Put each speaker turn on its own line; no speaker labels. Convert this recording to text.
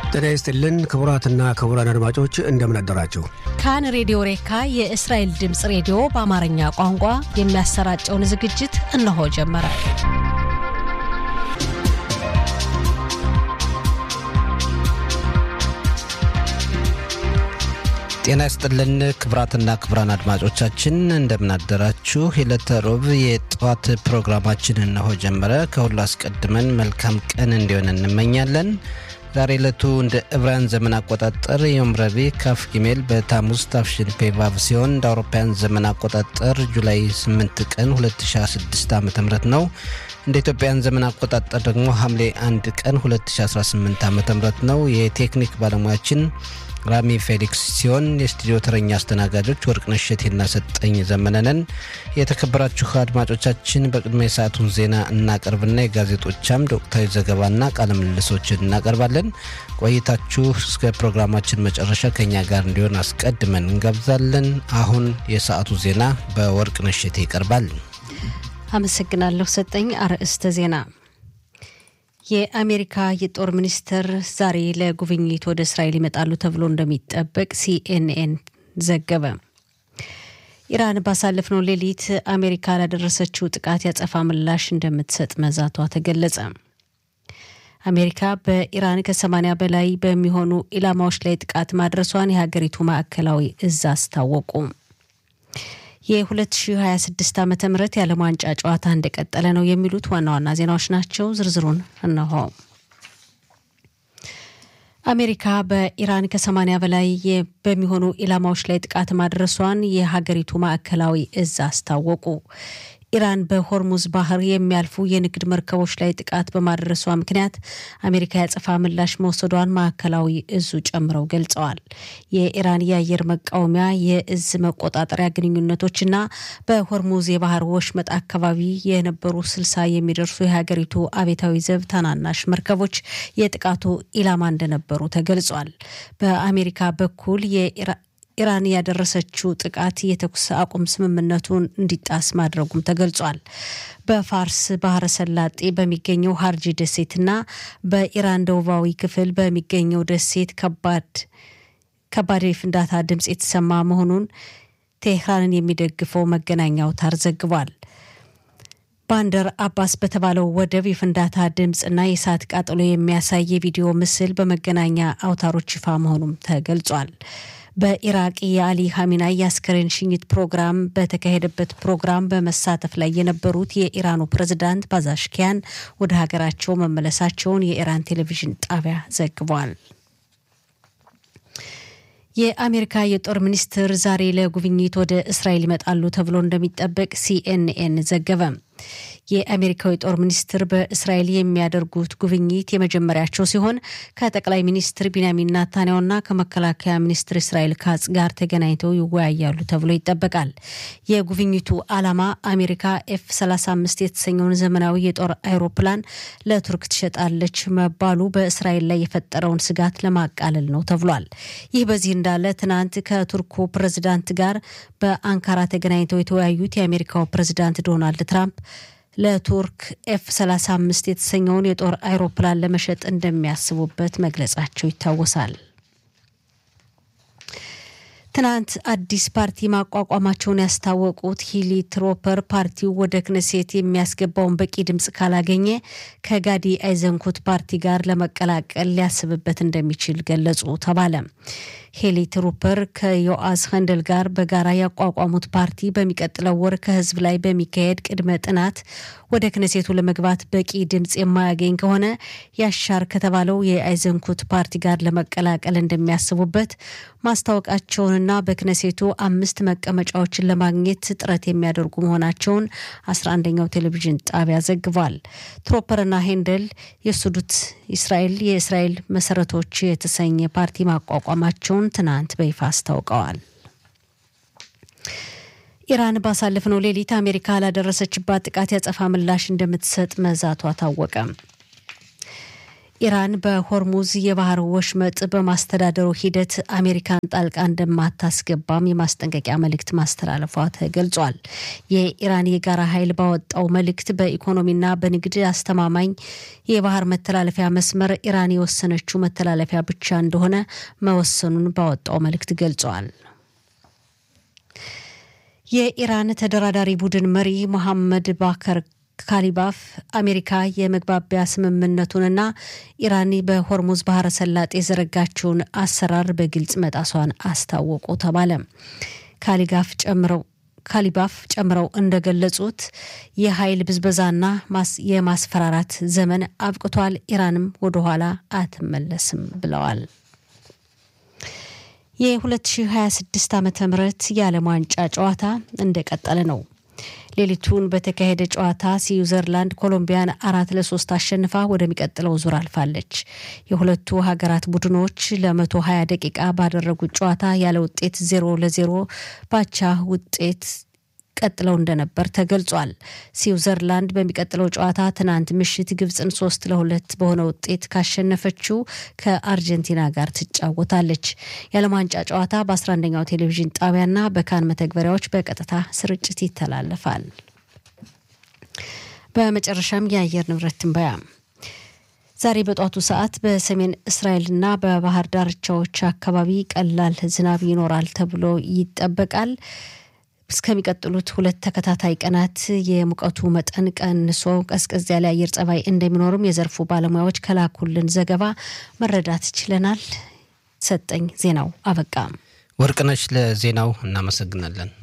ጤና ይስጥልን ክቡራትና ክቡራን አድማጮች እንደምን አደራችሁ።
ካን ሬዲዮ ሬካ የእስራኤል ድምፅ ሬዲዮ በአማርኛ ቋንቋ የሚያሰራጨውን ዝግጅት እነሆ ጀመረ።
ጤና ይስጥልን ክቡራትና ክቡራን አድማጮቻችን እንደምናደራችሁ። የዕለተ ሮብ የጠዋት ፕሮግራማችን እነሆ ጀመረ። ከሁሉ አስቀድመን መልካም ቀን እንዲሆን እንመኛለን። ዛሬ ዕለቱ እንደ ዕብራውያን ዘመን አቆጣጠር ዮም ረቡዕ ካፍ ጊሜል በታሙዝ ታፍሽን ፔቫቭ ሲሆን እንደ አውሮፓውያን ዘመን አቆጣጠር ጁላይ 8 ቀን 2016 ዓ ም ነው። እንደ ኢትዮጵያን ዘመን አቆጣጠር ደግሞ ሐምሌ 1 ቀን 2018 ዓ ም ነው። የቴክኒክ ባለሙያችን ራሚ ፌሊክስ ሲሆን የስቱዲዮ ተረኛ አስተናጋጆች ወርቅነሽ እሸቴና ሰጠኝ ዘመነንን። የተከበራችሁ አድማጮቻችን በቅድሚያ የሰዓቱን ዜና እናቀርብና የጋዜጦቻም ወቅታዊ ዘገባና ቃለ ምልልሶችን እናቀርባለን። ቆይታችሁ እስከ ፕሮግራማችን መጨረሻ ከኛ ጋር እንዲሆን አስቀድመን እንጋብዛለን። አሁን የሰዓቱ ዜና በወርቅነሽ እሸቴ ይቀርባል።
አመሰግናለሁ ሰጠኝ። አርዕስተ ዜና የአሜሪካ የጦር ሚኒስትር ዛሬ ለጉብኝት ወደ እስራኤል ይመጣሉ ተብሎ እንደሚጠበቅ ሲኤንኤን ዘገበ። ኢራን ባሳለፍነው ሌሊት አሜሪካ ላደረሰችው ጥቃት ያጸፋ ምላሽ እንደምትሰጥ መዛቷ ተገለጸ። አሜሪካ በኢራን ከ80 በላይ በሚሆኑ ኢላማዎች ላይ ጥቃት ማድረሷን የሀገሪቱ ማዕከላዊ እዝ አስታወቁ። የ2026 ዓ ም የዓለም ዋንጫ ጨዋታ እንደቀጠለ ነው የሚሉት ዋና ዋና ዜናዎች ናቸው። ዝርዝሩን እነሆ። አሜሪካ በኢራን ከ80 በላይ በሚሆኑ ኢላማዎች ላይ ጥቃት ማድረሷን የሀገሪቱ ማዕከላዊ እዝ አስታወቁ። ኢራን በሆርሙዝ ባህር የሚያልፉ የንግድ መርከቦች ላይ ጥቃት በማድረሷ ምክንያት አሜሪካ ያጸፋ ምላሽ መውሰዷን ማዕከላዊ እዙ ጨምረው ገልጸዋል። የኢራን የአየር መቃወሚያ የእዝ መቆጣጠሪያ ግንኙነቶችና በሆርሙዝ የባህር ወሽመጥ አካባቢ የነበሩ ስልሳ የሚደርሱ የሀገሪቱ አቤታዊ ዘብ ታናናሽ መርከቦች የጥቃቱ ኢላማ እንደነበሩ ተገልጿል። በአሜሪካ በኩል ኢራን ያደረሰችው ጥቃት የተኩስ አቁም ስምምነቱን እንዲጣስ ማድረጉም ተገልጿል። በፋርስ ባህረ ሰላጤ በሚገኘው ሀርጂ ደሴትና በኢራን ደቡባዊ ክፍል በሚገኘው ደሴት ከባድ ከባድ የፍንዳታ ድምፅ የተሰማ መሆኑን ቴህራንን የሚደግፈው መገናኛ አውታር ዘግቧል። ባንደር አባስ በተባለው ወደብ የፍንዳታ ድምፅና የእሳት ቃጠሎ የሚያሳይ የቪዲዮ ምስል በመገናኛ አውታሮች ይፋ መሆኑም ተገልጿል። በኢራቅ የአሊ ሀሚናይ የአስከሬን ሽኝት ፕሮግራም በተካሄደበት ፕሮግራም በመሳተፍ ላይ የነበሩት የኢራኑ ፕሬዝዳንት ባዛሽኪያን ወደ ሀገራቸው መመለሳቸውን የኢራን ቴሌቪዥን ጣቢያ ዘግቧል። የአሜሪካ የጦር ሚኒስትር ዛሬ ለጉብኝት ወደ እስራኤል ይመጣሉ ተብሎ እንደሚጠበቅ ሲኤንኤን ዘገበ። የአሜሪካው የጦር ሚኒስትር በእስራኤል የሚያደርጉት ጉብኝት የመጀመሪያቸው ሲሆን ከጠቅላይ ሚኒስትር ቢንያሚን ናታንያሁና ከመከላከያ ሚኒስትር እስራኤል ካጽ ጋር ተገናኝተው ይወያያሉ ተብሎ ይጠበቃል። የጉብኝቱ ዓላማ አሜሪካ ኤፍ 35 የተሰኘውን ዘመናዊ የጦር አይሮፕላን ለቱርክ ትሸጣለች መባሉ በእስራኤል ላይ የፈጠረውን ስጋት ለማቃለል ነው ተብሏል። ይህ በዚህ እንዳለ ትናንት ከቱርኩ ፕሬዝዳንት ጋር በአንካራ ተገናኝተው የተወያዩት የአሜሪካው ፕሬዝዳንት ዶናልድ ትራምፕ ለቱርክ ኤፍ 35 የተሰኘውን የጦር አይሮፕላን ለመሸጥ እንደሚያስቡበት መግለጻቸው ይታወሳል። ትናንት አዲስ ፓርቲ ማቋቋማቸውን ያስታወቁት ሂሊ ትሮፐር ፓርቲው ወደ ክነሴት የሚያስገባውን በቂ ድምፅ ካላገኘ ከጋዲ አይዘንኩት ፓርቲ ጋር ለመቀላቀል ሊያስብበት እንደሚችል ገለጹ ተባለ። ሄሊ ትሩፐር ከዮአስ ኸንደል ጋር በጋራ ያቋቋሙት ፓርቲ በሚቀጥለው ወር ከህዝብ ላይ በሚካሄድ ቅድመ ጥናት ወደ ክነሴቱ ለመግባት በቂ ድምፅ የማያገኝ ከሆነ ያሻር ከተባለው የአይዘንኩት ፓርቲ ጋር ለመቀላቀል እንደሚያስቡበት ማስታወቃቸውንና በክነሴቱ አምስት መቀመጫዎችን ለማግኘት ጥረት የሚያደርጉ መሆናቸውን አስራ አንደኛው ቴሌቪዥን ጣቢያ ዘግቧል። ትሮፐርና ሄንደል የሱዱት እስራኤል የእስራኤል መሰረቶች የተሰኘ ፓርቲ ማቋቋማቸውን ትናንት በይፋ አስታውቀዋል። ኢራን ባሳለፍነው ሌሊት አሜሪካ ላደረሰችባት ጥቃት ያጸፋ ምላሽ እንደምትሰጥ መዛቷ ታወቀ። ኢራን በሆርሙዝ የባህር ወሽመጥ በማስተዳደሩ ሂደት አሜሪካን ጣልቃ እንደማታስገባም የማስጠንቀቂያ መልእክት ማስተላለፏ ተገልጿል። የኢራን የጋራ ኃይል ባወጣው መልእክት በኢኮኖሚና በንግድ አስተማማኝ የባህር መተላለፊያ መስመር ኢራን የወሰነችው መተላለፊያ ብቻ እንደሆነ መወሰኑን ባወጣው መልእክት ገልጿል። የኢራን ተደራዳሪ ቡድን መሪ መሐመድ ባከር ካሊባፍ አሜሪካ የመግባቢያ ስምምነቱንና ኢራን በሆርሙዝ ባህረ ሰላጤ የዘረጋችውን አሰራር በግልጽ መጣሷን አስታወቁ ተባለ። ካሊጋፍ ጨምረው ካሊባፍ ጨምረው እንደገለጹት የኃይል ብዝበዛና የማስፈራራት ዘመን አብቅቷል፣ ኢራንም ወደኋላ አትመለስም ብለዋል። የ2026 ዓ ም የዓለም ዋንጫ ጨዋታ እንደቀጠለ ነው። ሌሊቱን በተካሄደ ጨዋታ ስዊዘርላንድ ኮሎምቢያን አራት ለሶስት አሸንፋ ወደሚቀጥለው ዙር አልፋለች። የሁለቱ ሀገራት ቡድኖች ለመቶ ሀያ ደቂቃ ባደረጉት ጨዋታ ያለ ውጤት ዜሮ ለዜሮ ባቻ ውጤት ቀጥለው እንደነበር ተገልጿል። ስዊዘርላንድ በሚቀጥለው ጨዋታ ትናንት ምሽት ግብፅን ሶስት ለሁለት በሆነ ውጤት ካሸነፈችው ከአርጀንቲና ጋር ትጫወታለች። የዓለም ዋንጫ ጨዋታ በ11ኛው ቴሌቪዥን ጣቢያና በካን መተግበሪያዎች በቀጥታ ስርጭት ይተላለፋል። በመጨረሻም የአየር ንብረት ትንበያ ዛሬ በጧቱ ሰዓት በሰሜን እስራኤልና በባህር ዳርቻዎች አካባቢ ቀላል ዝናብ ይኖራል ተብሎ ይጠበቃል። እስከሚቀጥሉት ሁለት ተከታታይ ቀናት የሙቀቱ መጠን ቀንሶ ቀዝቀዝ ያለ አየር ጸባይ እንደሚኖርም የዘርፉ ባለሙያዎች ከላኩልን ዘገባ መረዳት ችለናል። ሰጠኝ ዜናው አበቃ።
ወርቅነሽ ለዜናው እናመሰግናለን።